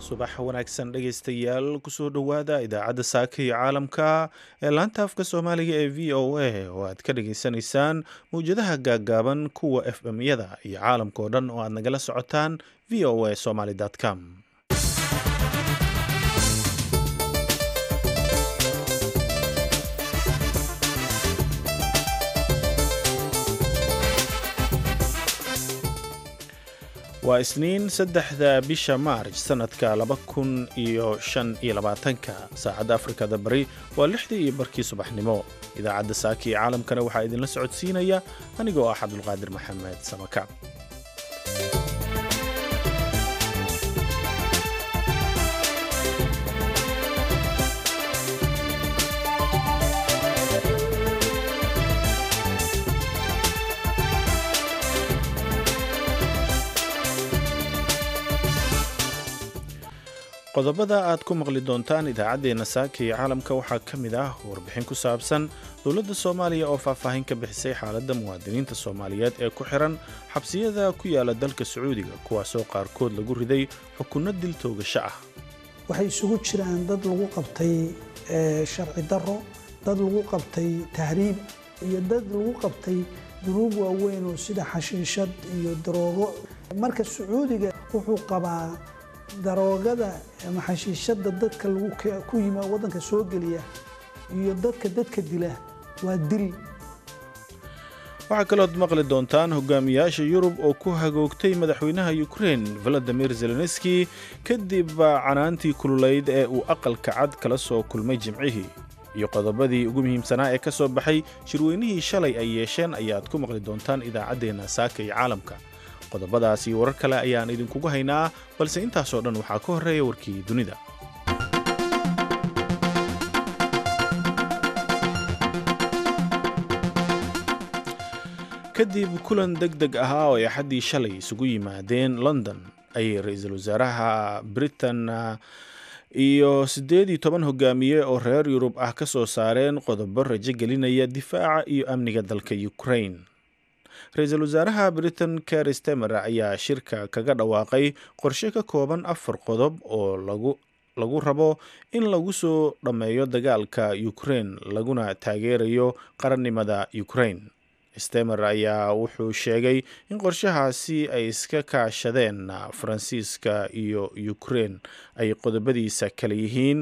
subax wanaagsan dhegaystayaal kusoo dhowaada idaacadda saaka iyo caalamka ee laanta afka soomaaliga ee v o a oo aad ka dhageysanaysaan mawjadaha gaaggaaban kuwa f m yada iyo caalamka oo dhan oo aad nagala socotaan v o a somaly com waa isniin saddexda bisha maarj sannadka laba kun iyo shan iyo labaatanka saacadda afrikada bari waa lixdii iyo barkii subaxnimo idaacadda saaka iyo caalamkana waxaa idinla socodsiinaya anigoo ah cabdulqaadir maxamed samakaab qodobada aad ku maqli doontaan idaacaddeenna saaka iyo caalamka waxaa ka mid ah warbixin ku saabsan dowladda soomaaliya oo faahfaahin ka bixisay xaaladda muwaadiniinta soomaaliyeed ee ku xiran xabsiyada ku yaala dalka sacuudiga kuwaasoo qaarkood lagu riday xukunno dil toogasho ah waxay isugu jiraan dad lagu qabtay sharci daro dad lagu qabtay tahriib iyo dad lagu qabtay dunuub waaweyn oo sida xashiishad iyo daroogo marka sacuudiga wuxuu qabaa daroogada ama xashiishada dadka ku yima wadanka soo geliya iyo dadka dadka dila waa dil waxaa kalood maqli doontaan hogaamiyaasha yurub oo ku hagoogtay madaxweynaha ukrein valadimir zelenski kadib canaantii kululeyd ee uu aqalka cad kala soo kulmay jimcihii iyo qodobadii ugu muhiimsanaa ee ka soo baxay shirweynihii shalay ay yeesheen ayaad ku maqli doontaan idaacaddeenna saaka iyo caalamka qodobadaas iyo warar kale ayaan idinkugu haynaa balse intaasoo dhan waxaa ka horreeya warkii dunida kadib kulan deg deg ahaa oo ay axaddii shalay isugu yimaadeen london ayay ra-iisul wasaaraha britain iyo siddeed iyo toban hogaamiye oo reer yurub ah ka soo saareen qodobo rajo gelinaya difaaca iyo amniga dalka ukrain ra-iisul wasaaraha britain ker stemer ayaa shirka kaga dhawaaqay qorshe ka kooban afar qodob oo lagu lagu rabo in lagu soo dhammeeyo dagaalka ukrain laguna taageerayo qarannimada ukrain stemer ayaa wuxuu sheegay in qorshahaasi ay iska kaashadeen faransiiska iyo ukrain ay qodobadiisa kale yihiin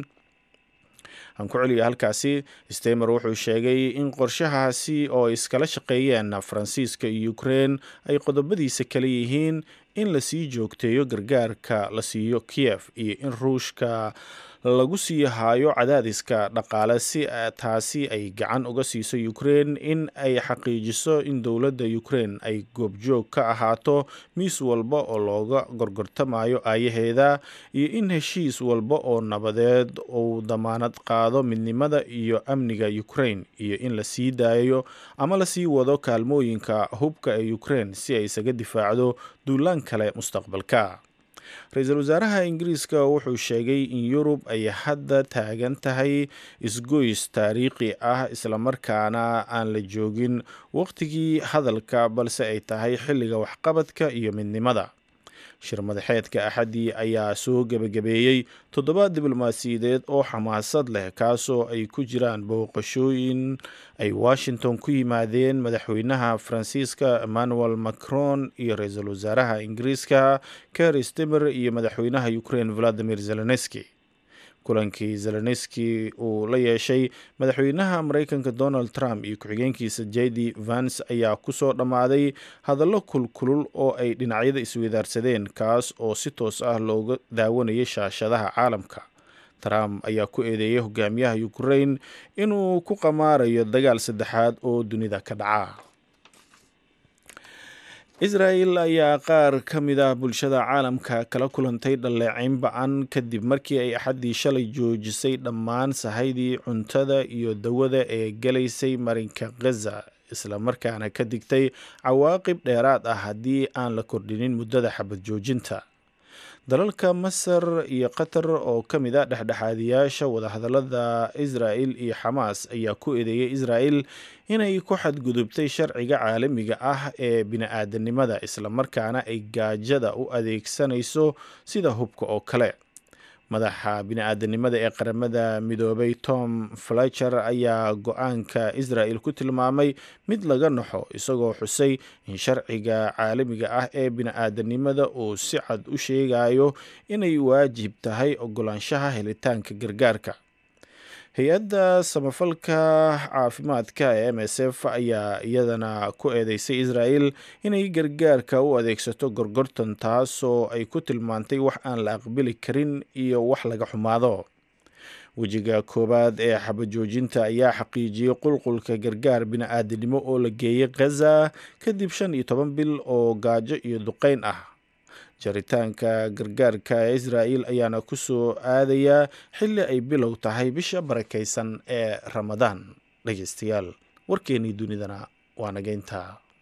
aan ku celiya halkaasi stemer wuxuu sheegay in qorshahaasi oo iskala shaqeeyeen faransiiska iyo ukrein ay qodobadiisa kale yihiin in lasii joogteeyo gargaarka la siiyo kiyef iyo in ruushka lagu sii haayo cadaadiska dhaqaale si taasi ay gacan uga siiso ukrein in ay xaqiijiso in dowladda ukrein ay goobjoog ka ahaato miis walba oo looga gorgortamayo aayaheeda iyo in heshiis walba oo nabadeed uu damaanad qaado midnimada iyo amniga ukrein iyo in la sii daayo ama lasii wado kaalmooyinka hubka ee ukrein si ay isaga difaacdo duulaan kale mustaqbalka ra-iisul wasaaraha ingiriiska wuxuu sheegay in yurub ay hadda taagan tahay isgoys taariikhi ah islamarkaana aan la joogin waqtigii hadalka balse ay tahay xilliga waxqabadka iyo midnimada shir madaxeedka axaddii ayaa soo gebagabeeyey toddoba diblomaasiyadeed oo xamaasad leh kaasoo ay ku jiraan booqashooyin ay washington ku yimaadeen madaxweynaha faransiiska emmanuel macron iyo ra-iisul wasaaraha ingiriiska ker stemer iyo madaxweynaha ukrain valadimir zelenski kulankii zelenski uu la yeeshay madaxweynaha mareykanka donald trump iyo ku-xigeenkiisa j d vance ayaa kusoo dhammaaday hadallo kulkulul oo ay dhinacyada isweydaarsadeen kaas oo si toos ah looga daawanayay shaashadaha caalamka trump ayaa ku eedeeyay hogaamiyaha ukrain inuu ku qamaarayo dagaal saddexaad oo dunida ka dhaca israel ayaa qaar ka mid ah bulshada caalamka kala kulantay dhaleeceyn ba-an kadib markii ay axaddii shalay joojisay dhammaan sahaydii cuntada iyo dawada ee galaysay marinka khaza islamarkaana ka digtay cawaaqib dheeraad ah haddii aan la kordhinin muddada xabad joojinta dalalka masar iyo qatar oo ka mid a dhexdhexaadiyaasha wadahadalada israel iyo xamaas ayaa ku eedeeyay israel inay ku xadgudubtay sharciga caalamiga ah ee bini-aadanimada islamarkaana ay gaajada u adeegsanayso sida hubka oo kale madaxa bini-aadanimada ee qaramada midoobay tom fletcher ayaa go-aanka israel ku tilmaamay mid laga naxo isagoo xusay in sharciga caalamiga ah ee bini-aadanimada uu si cad u sheegayo inay waajib tahay ogolaanshaha helitaanka gargaarka hay-adda samafalka caafimaadka ee m s f ayaa iyadana ku eedeysay israel inay gargaarka u adeegsato gorgortan taasoo ay ku tilmaantay wax aan la aqbali karin iyo wax laga xumaado wejiga koowaad ee xabajoojinta ayaa xaqiijiyey qulqulka gargaar bini-aadanimo oo la geeyey khaza kadib shan iyo toban bil oo gaajo iyo duqeyn ah jaritaanka gargaarka ee israel ayaana ku soo aadayaa xilli ay bilow tahay bisha barakaysan ee ramadaan dhegeystayaal warkeennii dunidana waa nageynta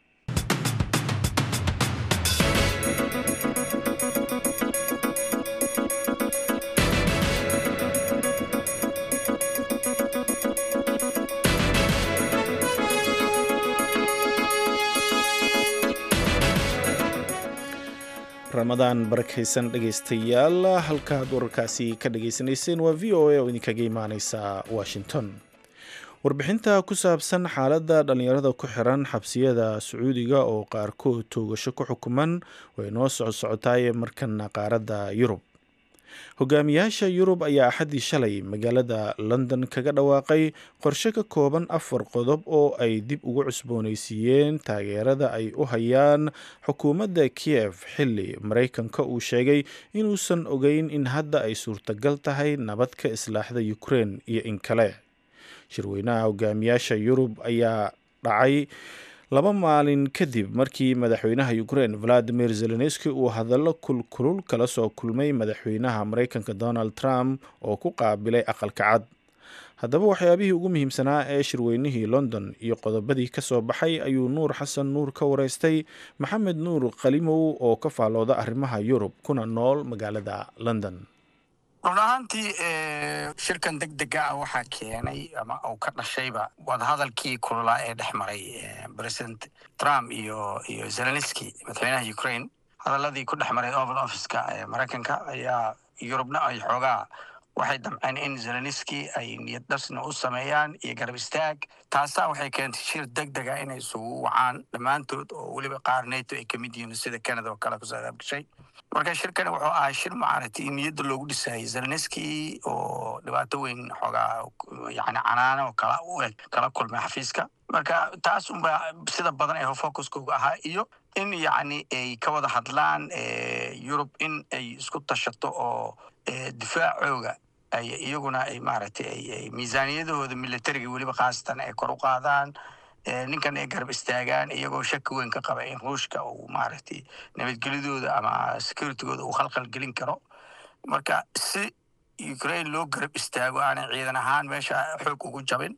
ramadaan barakaysan dhegeystayaal halkaad wararkaasi ka dhageysanayseen waa v o a oo idinkaga imaaneysa washington warbixinta ku saabsan xaaladda dhallinyarada ku xiran xabsiyada sacuudiga oo qaarkood toogasho ku xukuman way noo soco socotaayee markana qaaradda yurub hogaamiyaasha yurub ayaa axaddii shalay magaalada london kaga dhawaaqay qorshe ka kooban afar qodob oo ay dib ugu cusboonaysiiyeen taageerada ay u hayaan xukuumadda kiev xilli maraykanka uu sheegay inuusan ogeyn in hadda ay suurtagal tahay nabad ka islaaxda ukrein iyo in kale shirweynaha hogaamiyaasha yurub ayaa dhacay laba maalin kadib markii madaxweynaha ukrein valadimir zelenski uu hadallo kulkulul kala soo kulmay madaxweynaha maraykanka donald trump oo ku qaabilay aqalka cad haddaba waxyaabihii ugu muhiimsanaa ee shirweynihii london iyo qodobadii ka soo baxay ayuu nuur xasan nuur ka wareystay maxamed nuur qalimow oo ka faallooda arrimaha yurub kuna nool magaalada london run ahaantii shirkan deg dega ah waxaa keenay ama uu ka dhashayba wadahadalkii kululaa ee dhex maray president trump iyo iyo zelenski madaxweynaha ukraine hadaladii ku dhex maray oval officeka ee maraykanka ayaa yurubna ay xoogaa waxay damceen in zelenski ay niyad dhasna u sameeyaan iyo garab istaag taasaa waxay keentay shir deg dega inay isugu wacaan dhammaantood oo weliba qaar nato ay kamid yihiin sida canada oo kale kusoo adaabgashay marka shirkani wuxuu ahaa shir maaragtay niyadda loogu dhisayay zelenski oo dhibaato weyn xoogaa yani canaano oo kala u eg kala kulmay xafiiska marka taas unba sida badan ee focuskooga ahaa iyo in yacni ay ka wada hadlaan yurub in ay isku tashato oo difaacooga ay iyaguna ay maaragtay ay miisaaniyadahooda militariga weliba khaasatan ay kor u qaadaan ninkan ay garab istaagaan iyagoo shaki weyn ka qaba in ruushka uu maaragtay nabadgelyadooda ama securitygooda uu khalkhal gelin karo marka si ukraine loo garab istaago aanay ciidan ahaan meesha xoog ugu jabin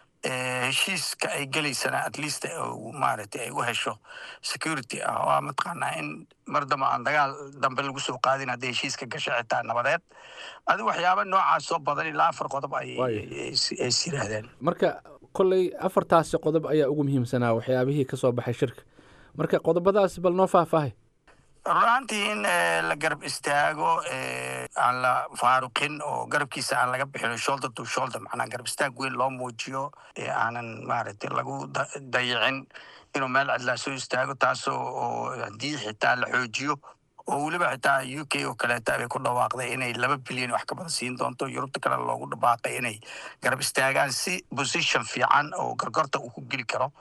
heshiiska ay gelaysana at least maaragtay ay u hesho security ah oo mataqaanaa in mar damba aan dagaal dambe lagu soo qaadin hadday heshiiska gasho xitaa nabadeed adi waxyaaba noocaas soo badan ilaa afar qodob ay is yidhaahdeen marka kolley afartaasi qodob ayaa ugu muhiimsanaa waxyaabihii ka soo baxay shirka marka qodobadaasi bal noo faahfaahay runaantii in la garab istaago aan la faaruqin oo garabkiisa aan laga bixino shoulder to shoulder macnaa garab istaag weyn loo muujiyo aanan maaragtay lagu dayicin inuu meel cidlaa soo istaago taasoo oo haddii xitaa la xoojiyo oo weliba xitaa u k oo kaleeta bay ku dhawaaqday inay laba bilyan wax ka badan siin doonto yurubta kale loogu dhawaaqay inay garab istaagaan si position fiican oo gargorta uu ku geli karo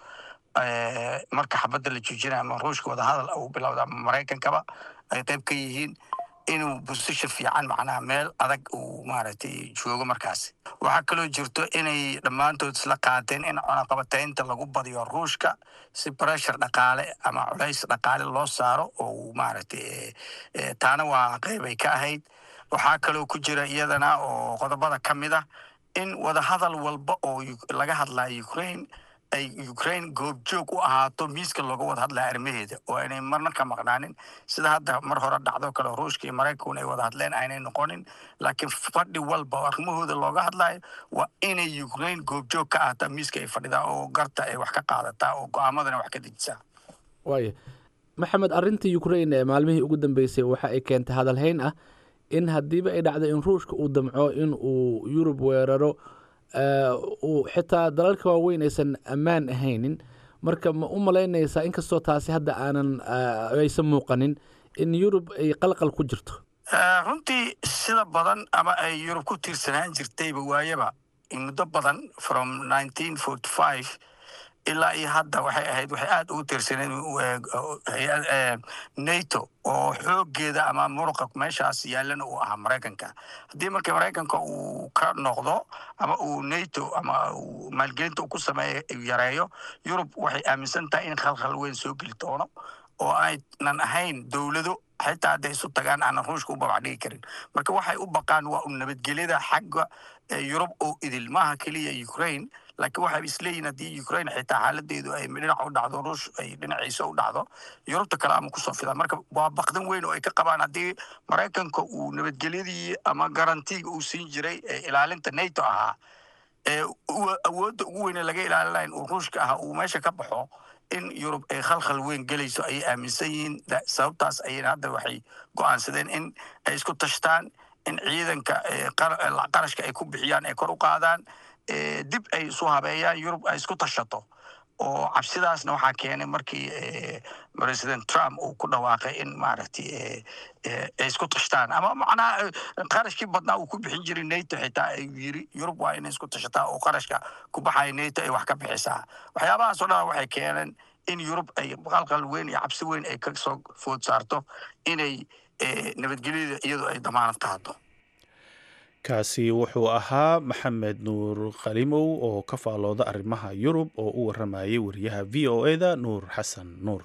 marka xabadda la joojinaya ama ruushka wadahadal uu bilowda ama maraykankaba ay qayb ka yihiin inuu position fiican macnaha meel adag uu maaragtay joogo markaasi waxaa kaloo jirto inay dhammaantood isla qaateen in cunaqabataynta lagu badiyo ruushka si pressure dhaqaale ama culays dhaqaale loo saaro oo uu maaragtay taana waa qeybay ka ahayd waxaa kaloo ku jira iyadana oo qodobada ka mid ah in wadahadal walba oo laga hadlayo ukraine ay ukraine goobjoog u ahaato miiska looga wada hadlaya arrimaheeda oo aynay marna ka maqnaanin sida hadda mar hore dhacdo kale ruushka iyo maraykankuna ay wada hadleen aynay noqonin laakiin fadhi walba oo arrimahooda looga hadlayo waa inay ukraine goobjoog ka ahaataa miiska ay fadhidaa oo garta ay wax ka qaadataa oo go-aamadana wax ka dejisaa waaya maxamed arrinta ukraine ee maalmihii ugu dambeysay waxa ay keentay hadalhayn ah in haddiiba ay dhacdo in ruushka uu damco in uu yurub weeraro uu xitaa dalalka waaweyn aysan ammaan ahaynin marka ma u malaynaysaa inkastoo taasi hadda aanan aysan muuqanin in yurub ay qalqal ku jirto runtii sida badan ama ay yurub ku tiirsanaan jirtayba waayaba muddo badan from nineteen forty five ilaa iyo hadda waxay ahayd waxay aada ugu tiirsaneen nato oo xoogeeda ama muruqa meeshaas yaallana uu ahaa maraykanka haddii marka maraykanka uu ka noqdo ama uu nato ama uu maalgelinta uu ku sameeyo yareeyo yurub waxay aaminsan tahay in khalkhal weyn soo geli doono oo aynan ahayn dowlado xitaa hadday isu tagaan aanan ruushka u babac dhigi karin marka waxay u baqaan waa u nabadgelyada xagga yurub oo idil maaha keliya ukraine laakiin waxay isleeyihin haddii ukraine xitaa xaaladeedu ay dhinaca u dhacdo ruush ay dhinaciisa u dhacdo yurubta kale ama kusoo fidaan marka waa baqdan weyn oo ay ka qabaan haddii maraykanka uu nabadgelyadii ama garantiga uu siin jiray ee ilaalinta nato ahaa ee awoodda ugu weyne laga ilaalinayn uu ruushka ahaa uu meesha ka baxo in yurub ay khalkhal weyn gelayso ayay aaminsan yihiin sababtaas ayayna hadda waxay go-aansadeen in ay isku tashtaan in ciidanka qarashka ay ku bixiyaan ay kor u qaadaan dib ay isu habeeyaan yurub ay isku tashato oo cabsidaasna waxaa keenay markii president trump uu ku dhawaaqay in maaragtay ay isku tashtaan ama macnaha qarashkii badnaa uu ku bixin jiray nato xitaa ay yiri yurub waa inay isku tashataa oo qarashka ku baxaya nato ay wax ka bixisaa waxyaabahaas oo dhan waxay keeneen in yurub ay qalqal weyn iyo cabsi weyn ay ka soo food saarto inay nabadgelyada iyadu ay damaanad qaado kaasi wuxuu ahaa maxamed nuur khalimow oo ka faalooda arrimaha yurub oo u waramayay wariyaha v o eda nuur xasan nuur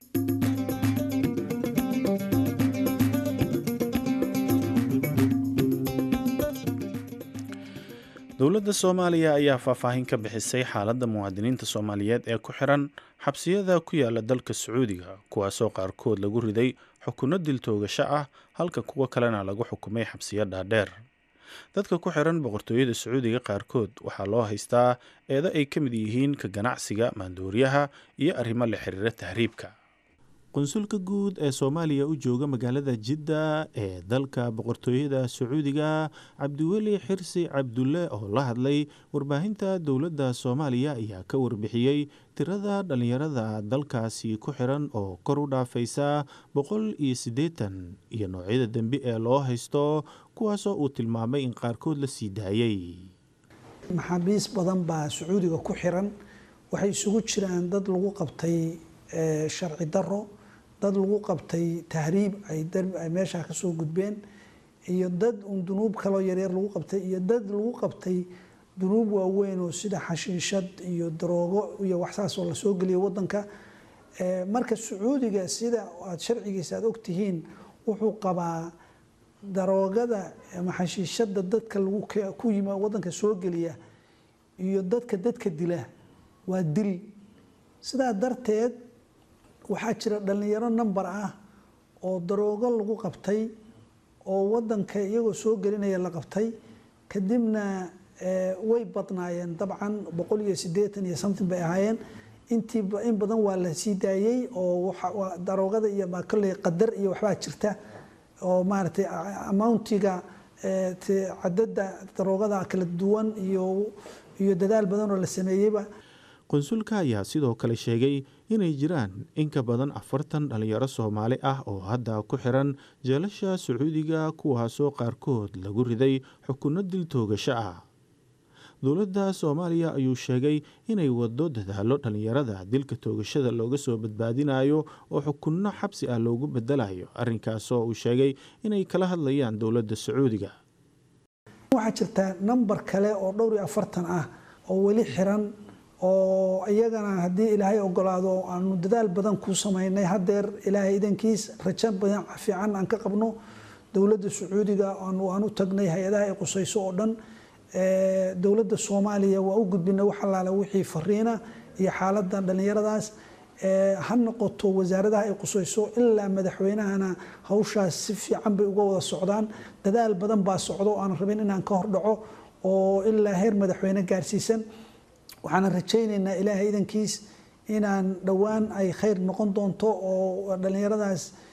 dowladda soomaaliya ayaa faahfaahin ka bixisay xaaladda muwaadiniinta soomaaliyeed ee ku xiran xabsiyada ku yaala dalka sacuudiga kuwaasoo qaarkood lagu riday xukunno diltoogasho ah halka kuwo kalena lagu xukumay xabsiyo dhaadheer dadka ku xiran boqortooyada sacuudiga qaarkood waxaa loo haystaa eedo ay ka mid yihiin ka ganacsiga maandooriyaha iyo arrimo la xiriira tahriibka qunsulka guud ee soomaaliya u jooga magaalada jidda ee dalka boqortooyada sacuudiga cabdiweli xirsi cabdulle oo la hadlay warbaahinta dowladda soomaaliya ayaa ka warbixiyey tirada dhallinyarada dalkaasi ku xiran oo kor u dhaafaysa boqol iyo siddeetan iyo noocyada dembi ee loo haysto kuwaasoo uu tilmaamay in qaarkood la sii daayey maxaabiis badan baa sacuudiga ku xiran waxay isugu jiraan dad lagu qabtay sharci daro dad lagu qabtay tahriib ay meeshaa kasoo gudbeen iyo dad un dunuub kaloo yaryar lagu qabtay iyo dad lagu qabtay dunuub waaweyn oo sida xashiishad iyo daroogo iyo waxsaasoo lasoo geliyo wadanka marka sacuudiga sida aad sharcigiisa aad ogtihiin wuxuu qabaa daroogada ama xashiishada dadka lagu ku yima wadanka soo geliya iyo dadka dadka dila waa dil sidaa darteed waxaa jira dhallinyaro namber ah oo daroogo lagu qabtay oo wadanka iyagoo soo gelinaya la qabtay kadibna way badnaayeen dabcan boqol iyo siddeetan iyo something bay ahaayeen intii in badan waa la sii daayey oo daroogada iyo kolley qadar iyo waxbaa jirta oo maaragtay amountiga cadada daroogada kala duwan iyo iyo dadaal badan oo la sameeyeyba qunsulka ayaa sidoo kale sheegay inay jiraan in ka badan afartan dhallinyaro soomaali ah oo hadda ku xiran jeelasha sacuudiga kuwaasoo qaarkood lagu riday xukunno dil toogasho ah dowladda soomaaliya ayuu sheegay inay wado dadaalo dhallinyarada dilka toogashada looga soo badbaadinayo oo xukunno xabsi ah loogu bedelayo arrinkaasoo uu sheegay inay kala hadlayaan dowladda sacuudiga waxaa jirta namber kale oo dhowr iyo afartan ah oo weli xiran oo iyagana haddii ilaahay ogolaado aanu dadaal badan ku samaynay hadeer ilaahay idankiis rajo badan fiican aan ka qabno dowladda sacuudiga aan u tagnay hay-adaha ay qusayso oo dhan dowladda soomaaliya waa u gudbinay wax allaale wixii fariina iyo xaaladan dhallinyaradaas ha noqoto wasaaradaha ay qusayso ilaa madaxweynahana hawshaas si fiican bay uga wada socdaan dadaal badan baa socdo aan rabin inaan ka hordhaco oo ilaa heer madaxweyne gaarsiisan waxaana rajaynaynaa ilaahay idankiis inaan dhowaan ay khayr noqon doonto oo dhallinyaradaas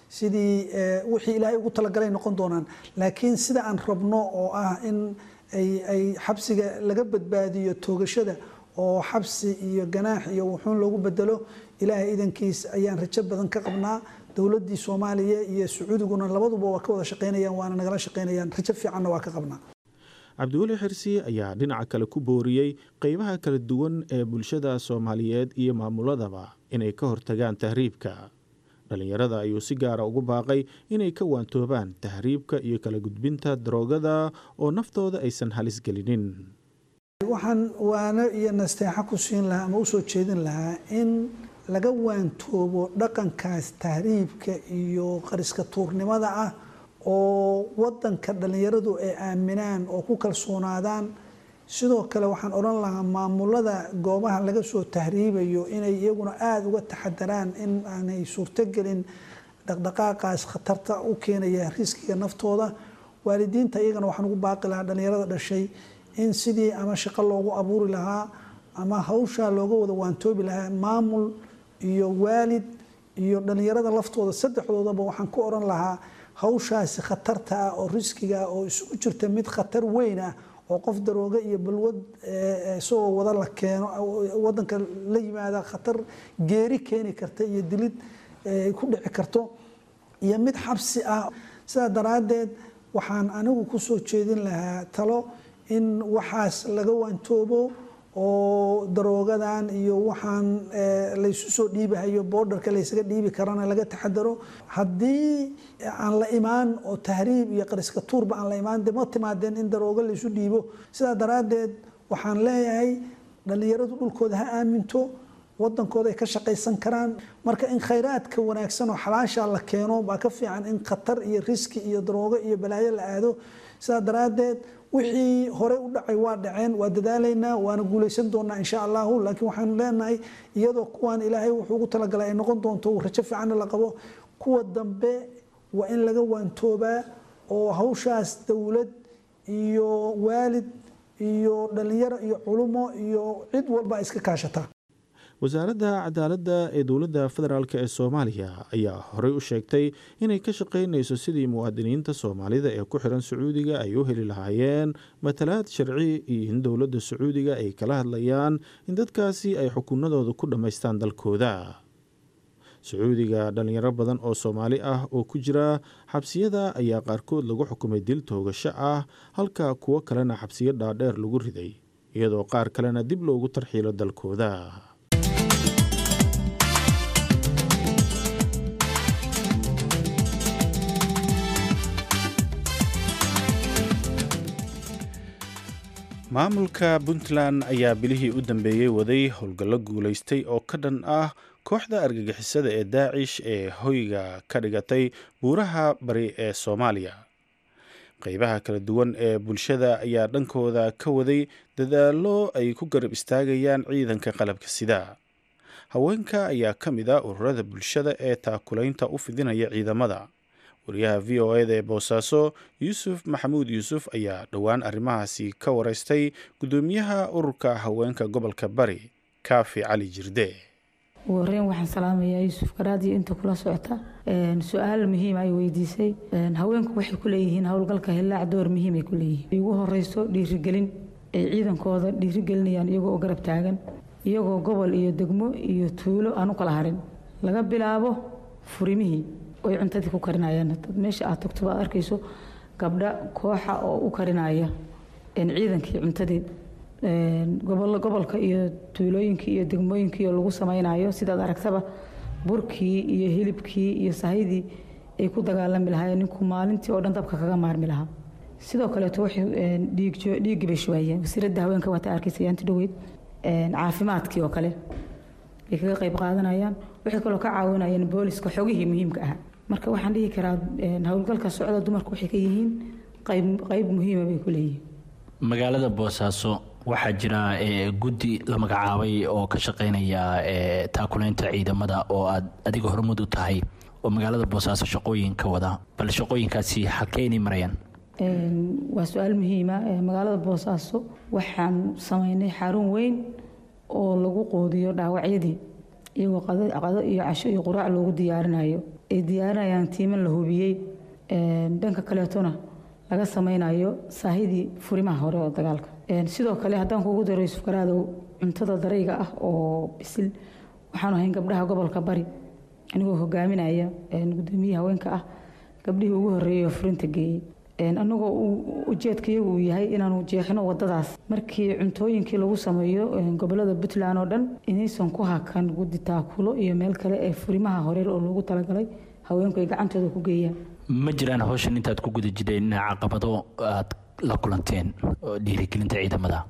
sidii wixii ilaahay ugu talagalay noqon doonaan laakiin sida aan rabno oo ah in ay xabsiga laga badbaadiyo toogashada oo xabsi iyo ganaax iyo wuxuun loogu bedelo ilaahay idankiis ayaan rajo badan ka qabnaa dowladdii soomaaliya iyo sacuudiguna labaduba waa ka wada shaqaynayaan waana nagala shaqaynayaan rajo fiicanna waa ka qabnaa cabdiweli xirsi ayaa dhinaca kale ku booriyey qeybaha kala duwan ee bulshada soomaaliyeed iyo maamuladaba inay ka hortagaan tahriibka dhallinyarada ayuu si gaara ugu baaqay inay ka waantoobaan tahriibka iyo kala gudbinta daroogada oo naftooda aysan halis gelinin waxaan waano iyo nasteexo ku siin lahaa ama usoo jeedin lahaa in laga waantoobo dhaqankaas tahriibka iyo qariska tuurnimada ah oo wadanka dhallinyaradu ay aaminaan oo ku kalsoonaadaan sidoo kale waxaan odhan lahaa maamulada goobaha laga soo tahriibayo inay iyaguna aada uga taxadaraan in aanay suurtogelin dhaqdhaqaaqaas khatarta u keenaya riskiga naftooda waalidiinta iyagana waxaan ugu baaqi lahaa dhallinyarada dhashay in sidii ama shaqo loogu abuuri lahaa ama hawshaa looga wada waantoobi lahaa maamul iyo waalid iyo dhallinyarada laftooda saddexdoodaba waxaan ku odhan lahaa hawshaasi khatarta ah oo riskiga ah oo isugu jirta mid khatar weyn ah oo qof darooga iyo balwad isagoo wada la keeno wadanka la yimaada khatar geeri keeni karta iyo dilid ku dhici karto iyo mid xabsi ah sidaa daraaddeed waxaan anigu kusoo jeedin lahaa talo in waxaas laga waantoobo oo daroogadan iyo waxaan laysu soo dhiibahayo boordarka laysaga dhiibi karana laga taxadaro haddii aan la imaan oo tahriib iyo qariska tuurba aan la imaan de ma timaadeen in daroogo laysu dhiibo sidaa daraaddeed waxaan leeyahay dhallinyaradu dhulkooda ha aaminto wadankooda ay ka shaqaysan karaan marka in khayraadka wanaagsan oo xalaasha la keeno baa ka fiican in khatar iyo riski iyo daroogo iyo balaayo la aado sidaa daraaddeed wixii horey u dhacay waa dhaceen waa dadaalaynaa waana guulaysan doonaa insha allahu laakiin waxaanu leenahay iyadoo kuwaan ilaahay wuxuu ugu talagalay ay noqon doonto rajo fiicanna la qabo kuwa dambe waa in laga waantoobaa oo hawshaas dowlad iyo waalid iyo dhallinyaro iyo culumo iyo cid walba iska kaashataa wasaaradda cadaaladda ee dowladda federaalk ee soomaaliya ayaa horey u sheegtay inay ka shaqaynayso sidii muwaadiniinta soomaalida ee ku xiran sacuudiga ay u heli lahaayeen matalaad sharci iyo in dowladda sacuudiga ay kala hadlayaan in dadkaasi ay xukunadooda ku dhammaystaan dalkooda sacuudiga dhallinyaro badan oo soomaali ah oo ku jira xabsiyada ayaa qaarkood lagu xukumay dil toogasho ah halka kuwo kalena xabsiyo dhaadheer lagu riday iyadoo qaar kalena dib loogu tarxiilo dalkooda maamulka puntland ayaa bilihii u dambeeyey waday howlgallo guulaystay oo ka dhan ah kooxda argagixisada ee daacish ee hoyga ka dhigatay buuraha bari ee soomaaliya qeybaha kala duwan ee bulshada ayaa dhankooda ka waday dadaallo ay ku garab istaagayaan ciidanka qalabka sida haweenka ayaa ka mid ah ururada bulshada ee taakulaynta u fidinaya ciidamada wariyaha v o eda ee boosaaso yuusuf maxamuud yuusuf ayaa dhowaan arrimahaasi ka wareystay guddoomiyaha ururka haweenka gobolka bari kaafi cali jirde ugu horeyn waxaan salaamayaa yuusuf garaadiyo inta kula socota su-aal muhiima ay weydiisay haweenku waxay ku leeyihiin howlgalka hillaac door muhiimay ku leeyihiin ugu horeyso dhiirigelin ay ciidankooda dhiirigelinayaan iyagoo u garab taagan iyagoo gobol iyo degmo iyo tuulo aan u kala harin laga bilaabo furimihii oy cuntadii ku karinayaan dad meesha aad tagto baad arkayso gabdha kooxa oo u karinaya ciidankii cuntadii gobolka iyo tuulooyinkii iyo degmooyinkii oo lagu samaynayo sidaad aragtaba burkii iyo hilibkii iyo sahydii ay ku dagaalami lahaayeen ninku maalintii oo dhan dabka kaga maarmi lahaa sidoo kaleeto waxay dhiiggii bay shubayeen wasiiradda haweenka waata arkaysa yaanti dhoweyd caafimaadkii oo kale bay kaga qayb qaadanayaan waxay kaloo ka caawinayeen booliska xogihii muhiimka ahaa marka waxaan dhihi karaa howlgalka socda dumarku waxay ka yihiin qayb muhiima bay ku leeyihiin magaalada boosaaso waxaa jira guddi la magacaabay oo ka shaqeynaya taakulaynta ciidamada oo aad adiga hormud u tahay oo magaalada boosaaso shaqooyin ka wada bal shaqooyinkaasi halkeynay marayaan waa su-aal muhiima magaalada boosaaso waxaan samaynay xarun weyn oo lagu quudiyo dhaawacyadii iyagoo qado iyo casho iyo quraac loogu diyaarinayo ay diyaarinayaan tiiman la hubiyey dhanka kaleetona laga samaynayo saahidii furimaha hore oo dagaalka sidoo kale haddaan kuugu daro yuusuf garaadow cuntada darayga ah oo bisil waxaanu ahayn gabdhaha gobolka bari anigoo hogaaminaya gudoomiye haweenka ah gabdhihii ugu horreeyay oo furinta geeyey annagoo ujeedkayagu uu yahay inaanu jeexino wadadaas markii cuntooyinkii lagu sameeyo gobolada puntland oo dhan inaysan ku hakan gudi taakulo iyo meel kale ee furimaha hore oo loogu talagalay haweenku ay gacantooda ku geeyaan ma jiraan hawshan intaad ku guda jireen caqabado aad la kulanteen oo dhiirigelinta ciidamada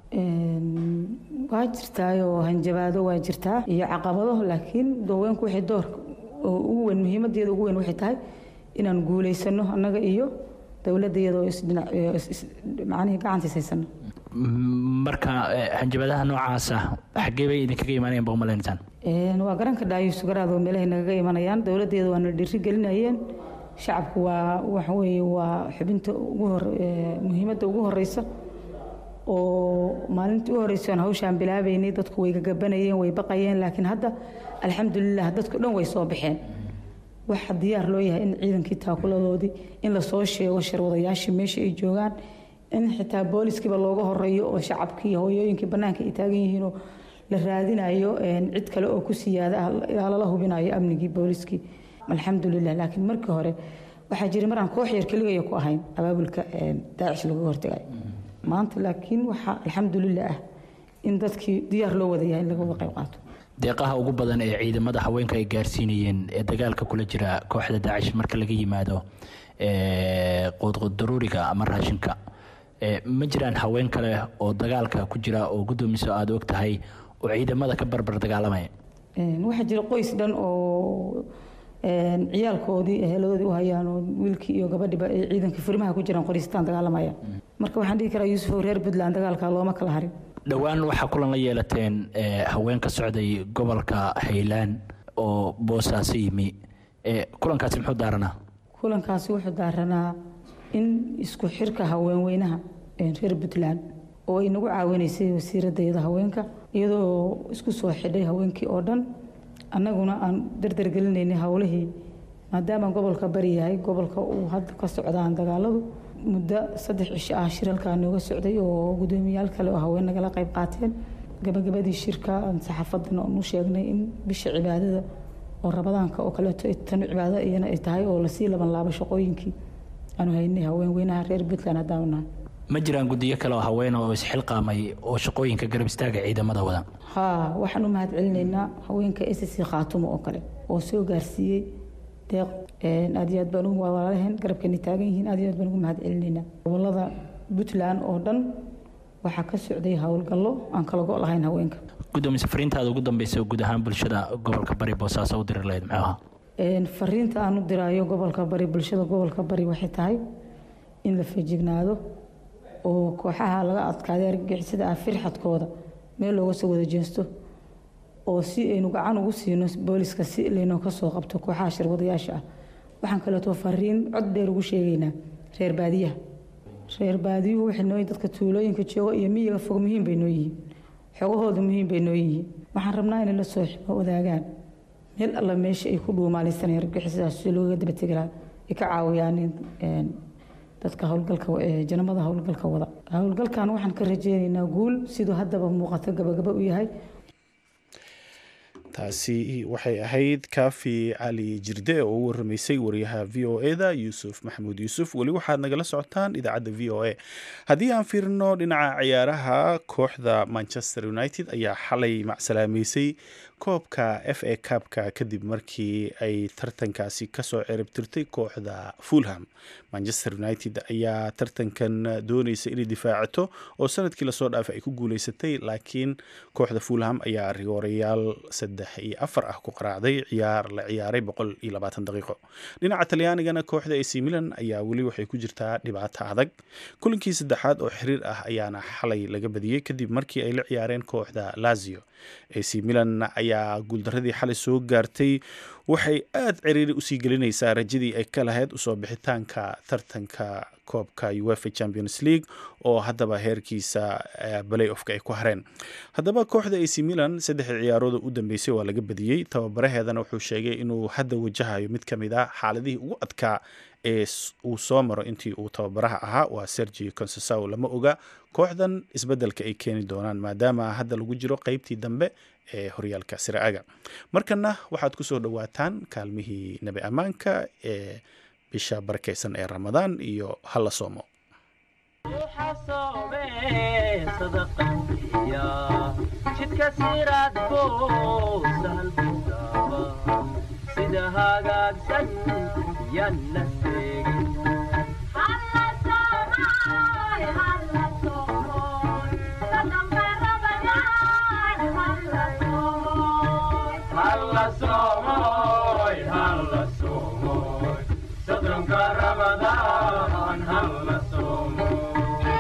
waa jirtaayoo hanjabaado waa jirtaa iyo caqabado laakiin haweenku waxay doorka ugu weyn muhiimadeeda ugu weyn waxay tahay inaan guulaysano annaga iyo dowladda iyadoo macnihii gacantiis haysano marka hanjabadaha noocaasa xaggee bay idinkaga imaanayaan ba umalaynaysan waa garanka dhaayuus garaadoo meelahay nagaga imanayaan dowladdeeda waana dhiiri gelinayeen shacabku waa waxa weeye waa xubinta ugu hor muhiimadda ugu horeysa oo maalintii u horreysay aan hawshaan bilaabaynay dadku way gagabanayeen way baqayeen laakiin hadda alxamdulilah dadku dhan way soo baxeen waxa diyaar loo yahay in ciidankii taakuladoodii in lasoo sheego sharwadayaashii meesha ay joogaan in xitaa booliskiiba looga horeeyo oo shacabkii hooyooyinkii bannaanka ay taagan yihiinoo la raadinayo cid kale oo ku siyaada ah ilaa lala hubinayo amnigii booliskii alxamdulilah laakiin markii hore waxaa jiray maraan koox yar keligaya ku ahayn abaabulka daacish laga hortagayo maanta laakiin waxaa alxamdulilah ah in dadkii diyaar loo wada yahay in laga wada qayb qaato deeqaha ugu badan ee ciidamada haweenka ay gaarsiinayeen ee dagaalka kula jira kooxda daacish marka laga yimaado quudqudaruuriga ama raashinka ma jiraan haween kale oo dagaalka ku jira oo guddoomiso aada og tahay oo ciidamada ka barbar dagaalamaya waxaa jira qoys dhan oo ciyaalkoodii eheladoodii u hayaan oo wiilkii iyo gabadhiba ay ciidanka furimaha ku jiraan qoristaan dagaalamaya marka waxaan dhihi karaa yuusuf reer puntland dagaalka looma kala harin dhowaan waxaa kulan la yeelateen haween ka socday gobolka haylaan oo boosaaso yimi kulankaasi muxuu daaranaa kulankaasi wuxuu daaranaa in isku xirka haweenweynaha reer puntland oo ay nagu caawinaysay wasiiradayada haweenka iyadoo isku soo xidhay haweenkii oo dhan annaguna aan dardargelinaynay howlihii maadaama gobolka bari yahay gobolka uu hadda ka socdaan dagaaladu muddo saddex cisho ah shir halkaa nooga socday oo guddoomiyaal kale oo haween nagala qayb qaateen gabagabadii shirka saxaafadan oonu sheegnay in bisha cibaadada oo rabadaanka oo kaleeto tan cibaado iyana ay tahay oo lasii laban laabo shaqooyinkii aanu haynay haween weynaha reer puntland haddaanu nahay ma jiraan guddiyo kale oo haween oo isxilqaamay oo shaqooyinka garab istaaga ciidamada wada haa waxaan u mahad celinaynaa haweenka s c khaatumo oo kale oo soo gaarsiiyey deeq aad iyo aad baan ugu walaalaheen garabkeena taagan yihiin aad iyo aad baan ugu mahad celinaynaa gobolada puntland oo dhan waxaa ka socday howlgallo aan kala go' lahayn haweenka gudoomiye fariintaada ugu dambeysa guud ahaan bulshada gobolka bari boosaaso u diri lahayd muxuu ahaa fariinta aan u diraayo gobolka bari bulshada gobolka bari waxay tahay in la feejignaado oo kooxaha laga adkaaday argagixisada ah firxadkooda meel looga soo wada jeesto oo si aynu gacan ugu siino booliska si laynoo ka soo qabto kooxaha shirwadayaasha ah waxaan kaleeto fariin cod dheer ugu sheegaynaa reer baadiyaha reer baadiyuhu waxay noo dadka tuulooyinka jooga iyo miyiga fog muhiim bay noo yihiin xogahooda muhiim bay noo yihiin waxaan rabnaa inay la soo wadaagaan meel alla meesha ay ku dhuumaalaysanayaan argagixisadaas si looga dabategi lahaa ay ka caawiyaan dadka howlgalka janamada howlgalka wada howlgalkan waxaan ka rajeynaynaa guul siduu haddaba muuqato gabagaba u yahay taasi waxay ahayd kaafi cali jirde oo u waramaysay wariyaha v o eda yuusuf maxamuud yuusuf weli waxaad nagala socotaan idaacadda v o a haddii aan fiirino dhinaca ciyaaraha kooxda manchester united ayaa xalay macsalaameysay koobka f a cabka kadib markii ay tartankaasi kasoo ciribtirtay kooxda fulham manchester united ayaa tartankan dooneysa inay difaacato oo sanadkii lasoo dhaafay ay ku guuleysatay laakiin kooxda fulham ayaa rigoorayaal saddex iyo afar ah ku qaraacday ciyaar la ciyaaray boqol iyo labaatan daqiiqo dhinaca talyaanigana kooxda ac milan ayaa weli waxay ku jirtaa dhibaato adag kulinkii saddexaad oo xiriir ah ayaana xalay laga badiyey kadib markii ay la ciyaareen kooxda lazio ac milan ayaa guuldaradii xalay soo gaartay waxay aada ciriiri usii gelinaysaa rajadii ay ka lahayd usoo bixitaanka tartanka koobka uefa champions league oo haddaba heerkiisa balay ofka ay ku hareen haddaba kooxda ac milan saddexdii ciyaarooda u dambeysay waa laga badiyey tababaraheedana wuxuu sheegay inuu hadda wajahayo mid ka mid ah xaaladihii ugu adkaa ee uu soo maro intii uu tababaraha ahaa waa sergi concesaw lama oga kooxdan isbeddelka ay keeni doonaan maadaama hadda lagu jiro qeybtii dambe ee horyaalka siraaga markana waxaad kusoo dhowaataan kaalmihii nabi ammaanka ee bisha barakeysan ee ramadaan iyo hala soomo jidka siraadko sahalkudaba sida hagaagsan yan la seegin halla soomoy halla soomoy sodonka ramadaan halla soomoy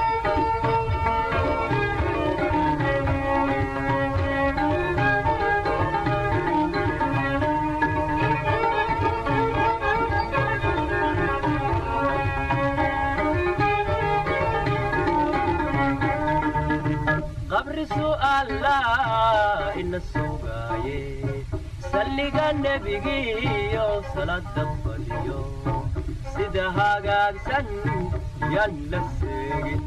qabri su'aala ina sugaaye salliga nebigiyo salada badiyo sida hagaagsan yan la seegin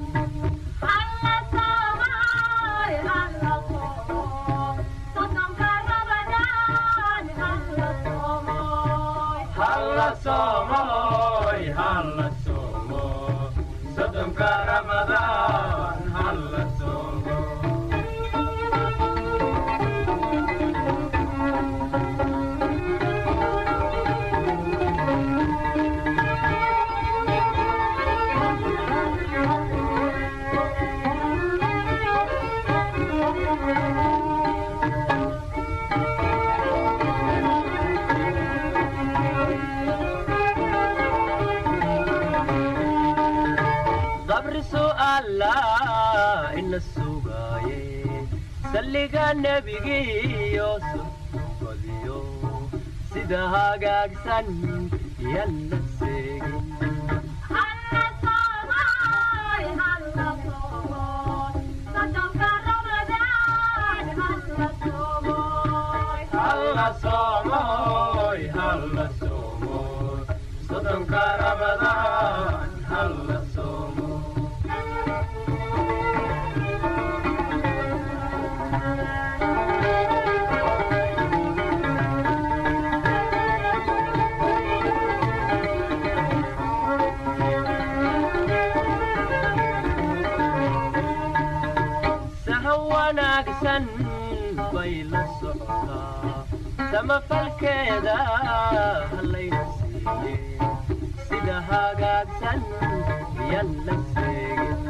halla soomoy halla soomo sodonka ramadaan halla soomo qabri su'aala ina sugaaye salliga nebigiyo sodbadiyo sida hagaagsan yan la seegin halla soomoy halla soomoy sodonka ramadaan halla soomoy sahan wanaagsan bay la socotaa samafalkeeda hallayna siiye sida hagaagsan yan la seegin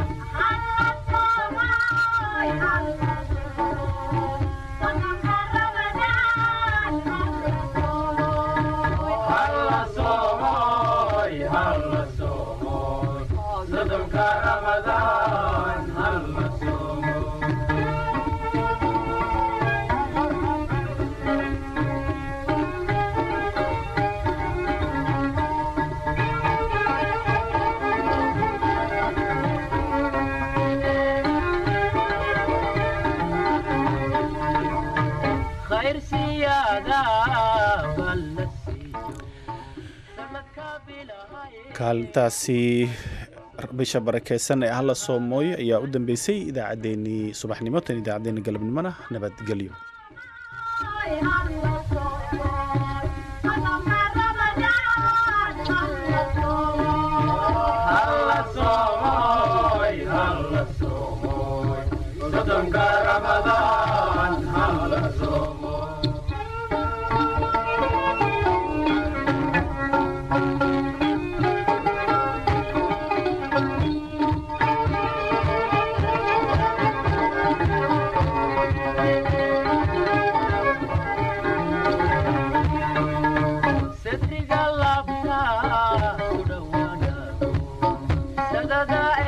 halla soomoy halla soomoy sodonka ramadaan halla soomoy khayr siyaada baa la siiyo sanadka bilahay kaalintaasi bisha barakeysan ee hala soomooyo ayaa u dambeysay idaacaddeenii subaxnimo tan idaacaddeenii galabnimona nabadgelyo halla soomoy halla soomoy sodonka ramadaan halla soomoy sadriga laabta ku dhowaanaado sadada